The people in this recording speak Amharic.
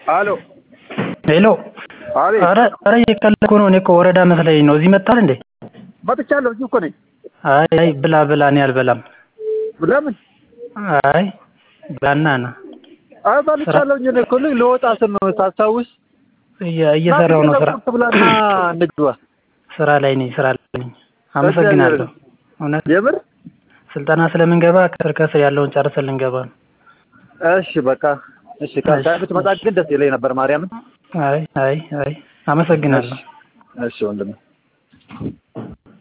አሎ ሄሎ አቤት ኧረ ኧረ እየቀለድኩ ነው እኔ እኮ ወረዳ መስለኝ ነው እዚህ መጥተሃል እንዴ መጥቻለሁ እዚሁ እኮ ነኝ አይ አይ ብላ ብላ እኔ አልበላም ለምን አይ ብላና ና አይ በልቻለሁ እኔ እኮ ልክ ልወጣ ስል ነው ታስታውስ እየ- እየሰራሁ ነው ስራ ቁርጥ ብላና እንግባ ስራ ላይ ነኝ ስራ ላይ ነኝ አመሰግናለሁ እውነት የምር ስልጠና ስለምንገባ ከስር ከስር ያለውን ጨርሰን ልንገባ ነው እሺ በቃ እሺ ከአንተ ብትመጣ ግን ደስ ይለኝ ነበር ማርያምን አይ አይ አይ አመሰግናለሁ እሺ ወንድሜ